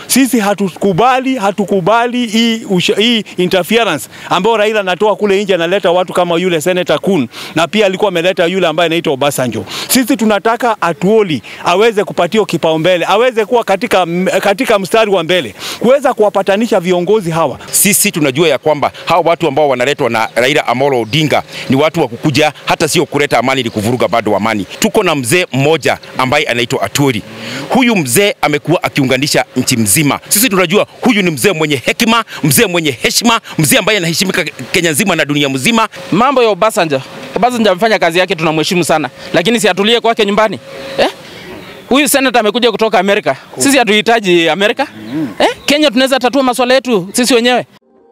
Sisi hatukubali, hatukubali hii, usha, hii interference ambayo Raila anatoa kule nje, analeta watu kama yule Senator Kun na pia alikuwa ameleta yule ambaye anaitwa Obasanjo. Sisi tunataka Atuoli aweze kupatiwa kipaumbele, aweze kuwa katika, katika mstari wa mbele kuweza kuwapatanisha viongozi hawa. Sisi tunajua ya kwamba hawa watu ambao wanaletwa na Raila Amolo Odinga ni watu wa kukuja, hata sio kuleta amani, ni kuvuruga bado amani. Tuko na mzee mmoja ambaye anaitwa Atuoli. Huyu mzee amekuwa akiunganisha nchi mzima. Sisi tunajua huyu ni mzee mwenye hekima, mzee mwenye heshima, mzee ambaye anaheshimika Kenya nzima na dunia mzima. Mambo ya Obasanjo, Obasanjo amefanya kazi yake, tunamheshimu sana, lakini si atulie kwake nyumbani eh? Huyu senata amekuja kutoka Amerika, sisi hatuhitaji Amerika eh? Kenya tunaweza tatua masuala yetu sisi wenyewe.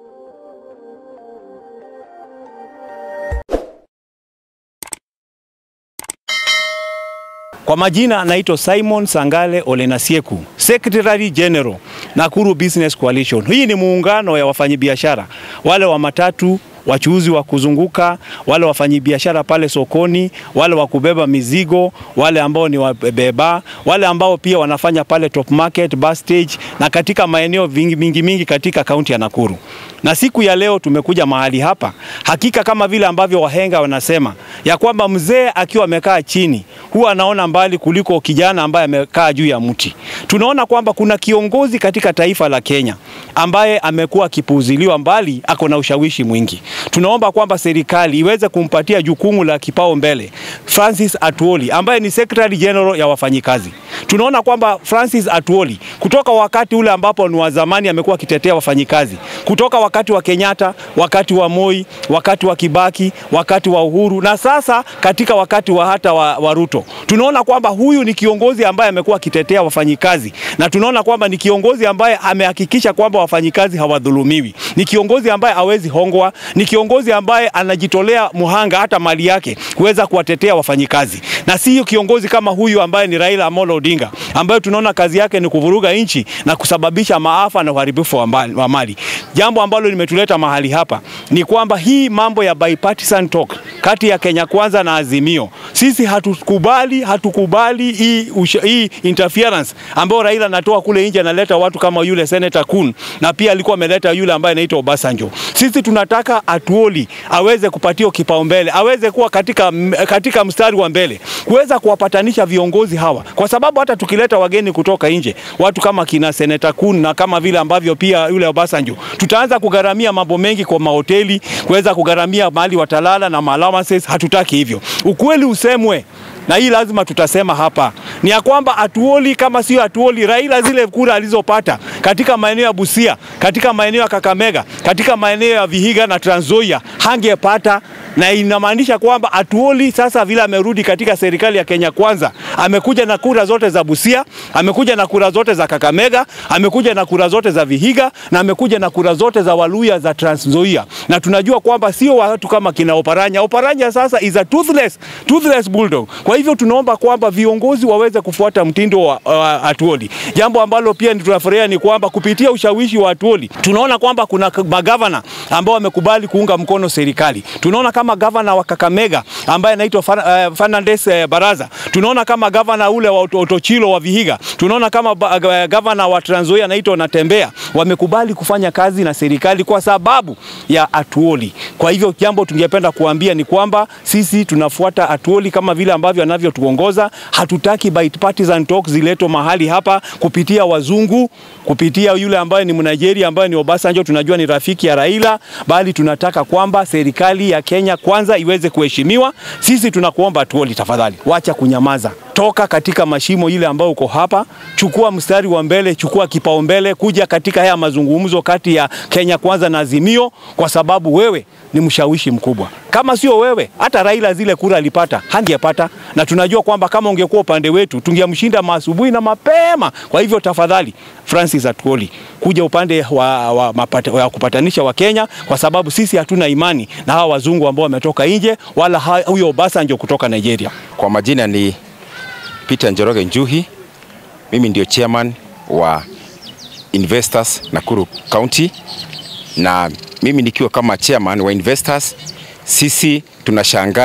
Kwa majina naitwa Simon Sangale Olenasieku, Secretary General Nakuru Business Coalition. Hii ni muungano ya wafanyabiashara wale wa matatu wachuuzi wa kuzunguka, wale wafanyabiashara pale sokoni, wale wa kubeba mizigo, wale ambao ni wabeba, wale ambao pia wanafanya pale top market, bus stage na katika maeneo vingi mingi mingi katika kaunti ya Nakuru. Na siku ya leo tumekuja mahali hapa, hakika kama vile ambavyo wahenga wanasema ya kwamba mzee akiwa amekaa chini huwa anaona mbali kuliko kijana ambaye amekaa juu ya mti. Tunaona kwamba kuna kiongozi katika taifa la Kenya ambaye amekuwa akipuuziliwa mbali, ako na ushawishi mwingi. Tunaomba kwamba serikali iweze kumpatia jukumu la kipao mbele Francis Atuoli ambaye ni Secretary General ya wafanyikazi. Tunaona kwamba Francis Atuoli kutoka wakati ule ambapo ni wa zamani amekuwa akitetea wafanyikazi, kutoka wakati wa Kenyatta, wakati wa Moi, wakati wa Kibaki, wakati wa Uhuru na sasa katika wakati wa hata wa, wa Ruto. Tunaona kwamba huyu ni kiongozi ambaye amekuwa akitetea wafanyikazi na tunaona kwamba ni kiongozi ambaye amehakikisha kwamba wafanyikazi hawadhulumiwi. Ni kiongozi ambaye hawezi hongwa, ni kiongozi ambaye anajitolea muhanga hata mali yake kuweza kuwatetea wafanyikazi, na sio kiongozi kama huyu ambaye ni Raila Amolo Odinga ambaye tunaona kazi yake ni kuvuruga nchi na kusababisha maafa na uharibifu wa mali. Jambo ambalo limetuleta mahali hapa ni kwamba hii mambo ya bipartisan talk kati ya Kenya Kwanza na Azimio, sisi hatukubali, hatukubali hii, hii interference ambayo Raila anatoa kule nje, analeta watu kama yule Senator Kun na pia alikuwa ameleta yule ambaye anaitwa Obasanjo. Sisi tunataka Atuoli aweze kupatiwa kipaumbele, aweze kuwa katika, katika mstari wa mbele kuweza kuwapatanisha viongozi hawa, kwa sababu hata tukileta wageni kutoka nje, watu kama kina Senator Kun na kama vile ambavyo pia yule Obasanjo, tutaanza kugharamia mambo mengi kwa mahoteli, kuweza kugharamia mahali watalala na allowances. Hatutaki hivyo. Ukweli usemwe na hii lazima tutasema hapa ni ya kwamba Atuoli kama sio Atuoli, Raila zile kura alizopata katika maeneo ya Busia, katika maeneo ya Kakamega, katika maeneo ya Vihiga na Trans Nzoia hangepata, na inamaanisha kwamba Atuoli sasa vile amerudi katika serikali ya Kenya Kwanza, amekuja na kura zote za Busia, amekuja na kura zote za Kakamega, amekuja na kura zote za Vihiga na amekuja na kura zote za Waluya za Trans Nzoia, na tunajua kwamba sio watu kama kina Oparanya. Oparanya sasa is a toothless, toothless bulldog. Kwa hivyo tunaomba kwamba viongozi waweze kufuata mtindo wa uh, Atuoli. Jambo ambalo pia tunafurahia ni kwamba kupitia ushawishi wa Atuoli tunaona kwamba kuna magavana ambao wamekubali kuunga mkono serikali. Tunaona kama gavana wa Kakamega ambaye anaitwa uh, Fernandes uh, Baraza. Tunaona kama gavana ule wa Otochilo wa Vihiga. Tunaona kama uh, gavana wa Trans Nzoia anaitwa Natembea wamekubali kufanya kazi na serikali kwa sababu ya Atuoli. Kwa hivyo jambo tungependa kuambia ni kwamba sisi tunafuata Atuoli kama vile ambavyo anavyotuongoza. Hatutaki bipartisan talk ziletwe mahali hapa kupitia wazungu, kupitia yule ambaye ni Mnigeria ambaye ni Obasanjo, tunajua ni rafiki ya Raila, bali tunataka kwamba serikali ya Kenya kwanza iweze kuheshimiwa. Sisi tunakuomba Atuoli, tafadhali wacha kunyamaza, toka katika mashimo ile ambayo uko hapa, chukua mstari wa mbele, chukua kipaumbele, kuja katika haya mazungumzo kati ya Kenya kwanza na Azimio, kwa sababu wewe ni mshawishi mkubwa. Kama sio wewe, hata Raila zile kura alipata hangepata, na tunajua kwamba kama ungekuwa upande wetu tungemshinda maasubuhi na mapema. Kwa hivyo tafadhali, Francis Atuoli, kuja upande wa, wa, mapata, wa kupatanisha wa Kenya, kwa sababu sisi hatuna imani na hawa wazungu ambao wametoka nje, wala huyo Obasanjo kutoka Nigeria. Kwa majina ni Peter Njoroge Njuhi, mimi ndio chairman wa Investors Nakuru County, na mimi nikiwa kama chairman wa Investors, sisi tunashangaa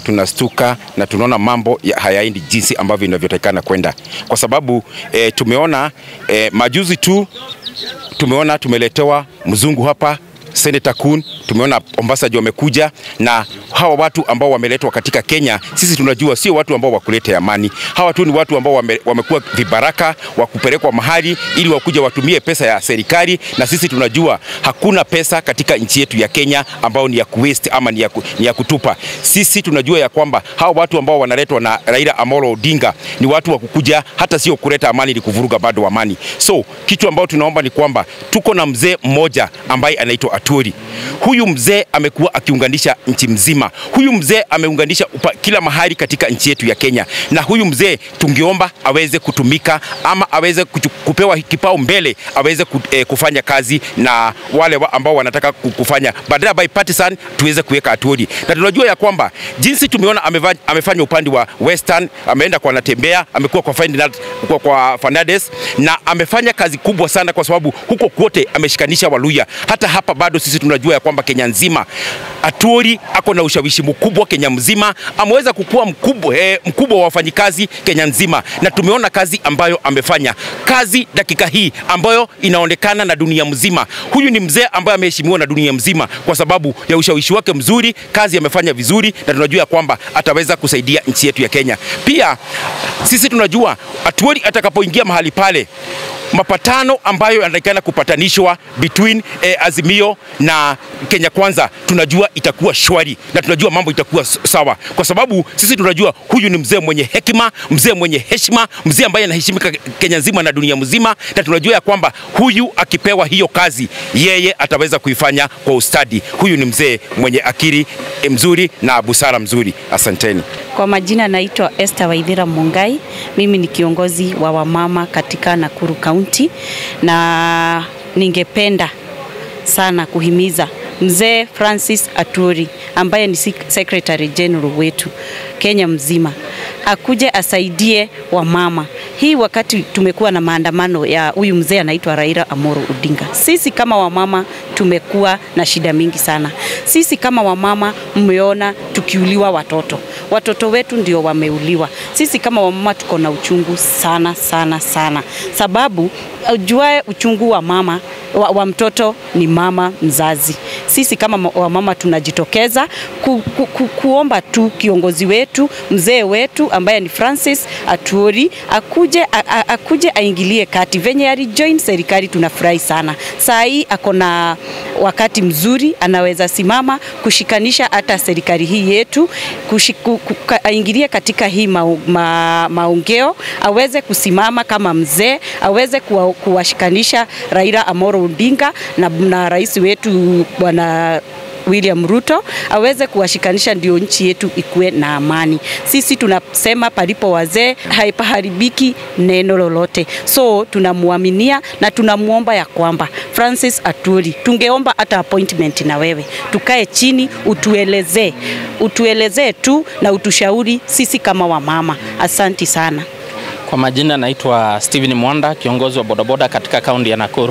tunastuka na tunaona mambo ya hayaendi jinsi ambavyo inavyotakikana kwenda, kwa sababu e, tumeona e, majuzi tu tumeona tumeletewa mzungu hapa Senator Kun, tumeona Ombassaji wamekuja na hawa watu ambao wameletwa katika Kenya, sisi tunajua sio watu ambao wakuleta amani. Hawa tu ni watu ambao wame, wamekuwa vibaraka wa kupelekwa mahali ili wakuja watumie pesa ya serikali, na sisi tunajua hakuna pesa katika nchi yetu ya Kenya ambao ni ya kuwaste ama ni ya, ku, ni ya kutupa. Sisi tunajua ya kwamba hawa watu ambao wanaletwa na Raila Amolo Odinga ni watu wa kukuja hata sio kuleta amani, ni kuvuruga bado amani. So kitu ambao tunaomba ni kwamba tuko na mzee mmoja ambaye anaitwa Aturi. Huyu mzee amekuwa akiunganisha nchi mzima. Huyu mzee ameunganisha upa, kila mahali katika nchi yetu ya Kenya, na huyu mzee tungeomba aweze kutumika ama aweze kuchu, kupewa kipao mbele aweze ku, eh, kufanya kazi na wale wa ambao wanataka kufanya badala by partisan, tuweze kuweka Aturi, na tunajua ya kwamba jinsi tumeona ameva, amefanya upande wa Western, ameenda kwa Natembea, amekuwa kwa Ferdinand, kwa, kwa Fernandes na amefanya kazi kubwa sana, kwa sababu huko kwote ameshikanisha Waluya. Hata hapa bado sisi tunajua ya kwamba Kenya nzima Aturi ako na ushawishi mkubwa Kenya mzima, ameweza kukua mkubwa, eh, mkubwa wa wafanyikazi Kenya nzima, na tumeona kazi ambayo amefanya kazi dakika hii ambayo inaonekana na dunia mzima. Huyu ni mzee ambaye ameheshimiwa na dunia mzima kwa sababu ya ushawishi wake mzuri, kazi amefanya vizuri, na tunajua kwamba ataweza kusaidia nchi yetu ya Kenya. Pia sisi tunajua Aturi atakapoingia mahali pale mapatano ambayo yanatakikana kupatanishwa between eh, Azimio na Kenya Kwanza, tunajua itakuwa shwari na tunajua mambo itakuwa sawa, kwa sababu sisi tunajua huyu ni mzee mwenye hekima, mzee mwenye heshima, mzee ambaye anaheshimika Kenya nzima na dunia mzima, na tunajua ya kwamba huyu akipewa hiyo kazi, yeye ataweza kuifanya kwa ustadi. Huyu ni mzee mwenye akili mzuri na busara mzuri. Asanteni. Kwa majina naitwa Esther Waithira Mungai. Mimi ni kiongozi wa wamama katika Nakuru County na ningependa sana kuhimiza mzee Francis Aturi ambaye ni Secretary General wetu Kenya mzima akuje asaidie wamama. Hii wakati tumekuwa na maandamano ya huyu mzee anaitwa Raila Amolo Odinga, sisi kama wamama tumekuwa na shida mingi sana. Sisi kama wamama mmeona tukiuliwa watoto, watoto wetu ndio wameuliwa. Sisi kama wamama tuko na uchungu sana sana sana, sababu ujuae uchungu wa mama wa, wa mtoto ni mama mzazi. Sisi kama wamama tunajitokeza ku, ku, ku, kuomba tu kiongozi wetu mzee wetu ambaye ni Francis Aturi akuje, a, a, akuje aingilie kati. Venye alijoin serikali tunafurahi sana. Saa hii ako na wakati mzuri, anaweza simama kushikanisha hata serikali hii yetu kushiku, aingilie katika hii ma, ma, maongeo, aweze kusimama kama mzee, aweze kuwa, kuwashikanisha Raila Amolo Odinga na, na rais wetu bwana William Ruto aweze kuwashikanisha ndio nchi yetu ikuwe na amani. Sisi tunasema palipo wazee haipaharibiki neno lolote, so tunamwaminia na tunamwomba ya kwamba Francis Aturi, tungeomba hata appointment na wewe, tukae chini, utuelezee utuelezee tu na utushauri sisi kama wamama. Asanti sana. Kwa majina naitwa Steven Mwanda, kiongozi wa bodaboda katika kaunti ya Nakuru.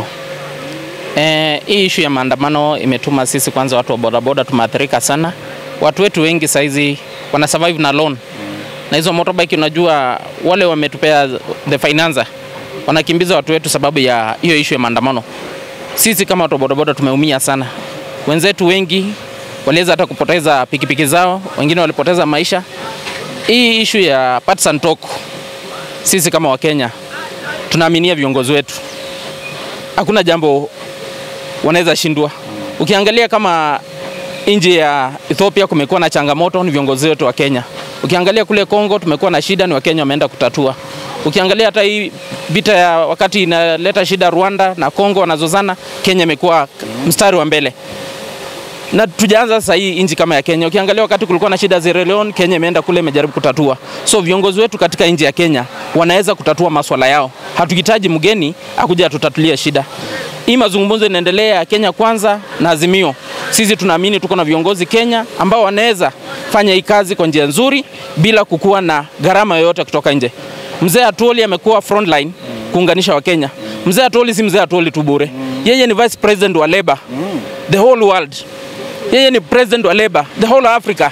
Eh, hii ishu ya maandamano imetuma sisi kwanza watu wa bodaboda tumeathirika sana. Watu wetu wengi saizi wana survive na loan. Na hizo motorbike unajua wale wametupea the financer wanakimbiza watu wetu sababu ya hiyo ishu ya maandamano. Sisi kama watu wa bodaboda tumeumia sana. Wenzetu wengi waliweza hata kupoteza pikipiki zao, wengine walipoteza maisha. Hii ishu ya partisan talk, sisi kama Wakenya tunaaminia viongozi wetu, hakuna jambo wanaweza shindwa. Ukiangalia kama nchi ya Ethiopia kumekuwa na changamoto, ni viongozi wetu wa Kenya. Ukiangalia kule Kongo tumekuwa na shida, ni Wakenya wameenda kutatua. Ukiangalia hata hii vita ya wakati inaleta shida Rwanda na Kongo wanazozana, Kenya imekuwa mstari wa mbele na tujaanza sasa hii nchi kama ya Kenya. Ukiangalia wakati kulikuwa na shida Sierra Leone, Kenya imeenda kule imejaribu kutatua. So viongozi wetu katika nchi ya Kenya wanaweza kutatua maswala yao. Hatuhitaji mgeni akuja atutatulie shida. Hii mazungumzo inaendelea ya Kenya kwanza na Azimio. Sisi tunaamini tuko na viongozi Kenya ambao wanaweza fanya hii kazi kwa njia nzuri bila kukuwa na gharama yoyote kutoka nje. Mzee Atwoli amekuwa frontline kuunganisha Wakenya. Mzee Atwoli si mzee Atwoli tu bure. Yeye ni vice president wa Labour the whole world. Yeye ni president wa Labour the whole Africa.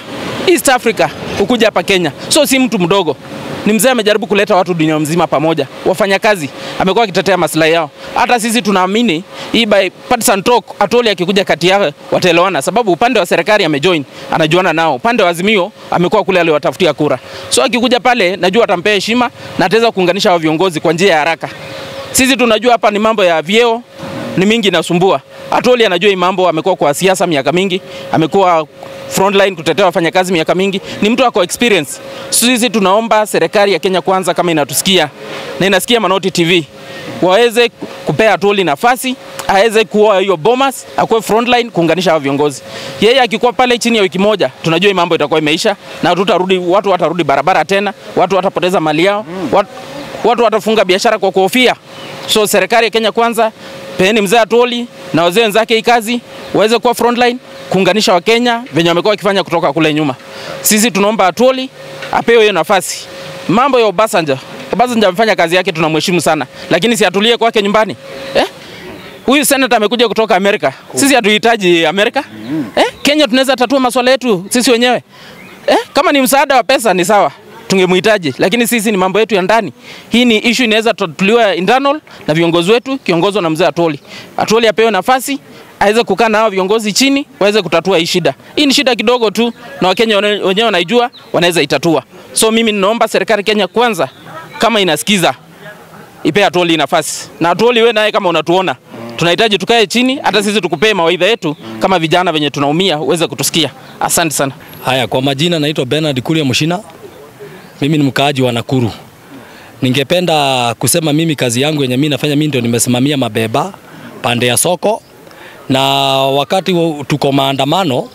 East Africa kukuja hapa Kenya, so si mtu mdogo ni mzee amejaribu kuleta watu dunia mzima pamoja, wafanyakazi, amekuwa akitetea maslahi yao. Hata sisi tunaamini hii by partisan talk, Atoli akikuja kati yao wataelewana, sababu upande wa serikali amejoin, anajuana nao, upande wa Azimio amekuwa kule aliwatafutia kura, so akikuja pale najua atampea heshima na ataweza kuunganisha hao viongozi kwa njia ya haraka. Sisi tunajua hapa ni mambo ya vyeo ni mingi inasumbua. Atoli anajua hii mambo, amekuwa kwa siasa miaka mingi, amekuwa frontline kutetea wafanyakazi miaka mingi, ni mtu ako experience. Sisi tunaomba serikali ya Kenya Kwanza kama inatusikia na inasikia Manoti TV waweze kupea Atoli nafasi aweze kuwa hiyo Bomas, akuwe frontline kuunganisha hao viongozi. Yeye akikuwa pale chini ya wiki moja, tunajua hii mambo itakuwa imeisha na tutarudi, watu watarudi barabara tena, watu watapoteza mali yao, watu, watu watafunga biashara kwa kuhofia. So serikali ya Kenya Kwanza, peeni mzee Atoli na wazee wenzake hii kazi waweze kuwa frontline kuunganisha Wakenya venye wamekuwa wakifanya kutoka kule nyuma. Sisi tunaomba Atoli apewe hiyo nafasi. Mambo ya Obasanjo, Obasanjo amefanya kazi yake, tunamheshimu sana, lakini si atulie kwake nyumbani eh? Huyu senator amekuja kutoka Amerika, sisi hatuhitaji Amerika eh? Kenya tunaweza tatua masuala yetu sisi wenyewe eh? Kama ni msaada wa pesa ni sawa tungemhitaji, lakini sisi ni mambo yetu ya ndani. Hii ni issue inaweza tatuliwa internal na viongozi wetu kiongozwa na mzee Atoli. Atoli apewe nafasi aweze kukaa na hao viongozi chini waweze kutatua hii shida. Hii ni shida kidogo tu, na Wakenya wane- wenyewe wanaijua, wanaweza itatua. So mimi ninaomba serikali Kenya Kwanza, kama inasikiza, ipe Atoli nafasi, na Atoli wewe naye kama unatuona tunahitaji tukae chini, hata sisi tukupee mawaidha yetu kama vijana venye tunaumia, uweze kutusikia. Asante sana. Haya, kwa majina naitwa Bernard Kuria Mushina. Mimi ni mkaaji wa Nakuru. Ningependa kusema mimi kazi yangu yenye mimi nafanya mimi ndio nimesimamia mabeba pande ya soko, na wakati wa- tuko maandamano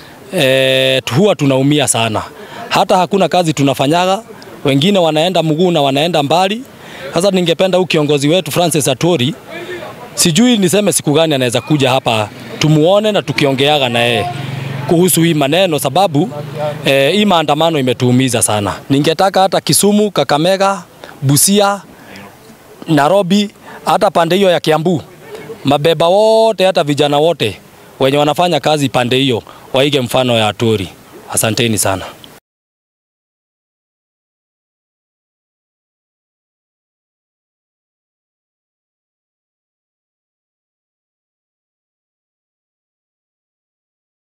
e, huwa tunaumia sana, hata hakuna kazi tunafanyaga, wengine wanaenda mguu na wanaenda mbali. Sasa ningependa huu kiongozi wetu Francis Atwoli, sijui niseme siku gani anaweza kuja hapa tumuone na tukiongeaga na yeye kuhusu hii maneno, sababu eh, hii maandamano imetuumiza sana. Ningetaka hata Kisumu, Kakamega, Busia, Nairobi, hata pande hiyo ya Kiambu, mabeba wote, hata vijana wote wenye wanafanya kazi pande hiyo waige mfano ya Atwoli. Asanteni sana.